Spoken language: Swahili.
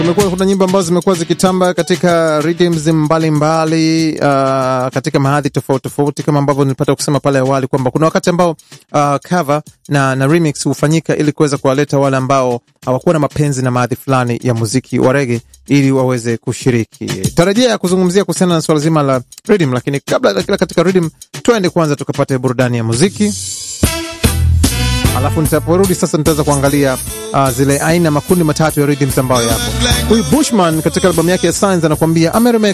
Kumekuwa kuna nyimbo ambazo zimekuwa zikitamba katika rhythms mbalimbali uh, katika mahadhi tofauti tofauti, kama ambavyo nilipata kusema pale awali kwamba kuna wakati ambao uh, cover na, na remix hufanyika ili kuweza kuwaleta wale ambao hawakuwa na mapenzi na maadhi fulani ya muziki wa rege ili waweze kushiriki. Tarajia kuzungumzia kuhusiana na swala zima la rhythm, lakini kabla ya kila katika rhythm, twende kwanza tukapate burudani ya muziki alafu nitaporudi sasa nitaweza kuangalia uh, zile aina makundi matatu ya rhythms ambayo yapo. Huyu Bushman katika albamu yake ya Signs anakuambia ameremake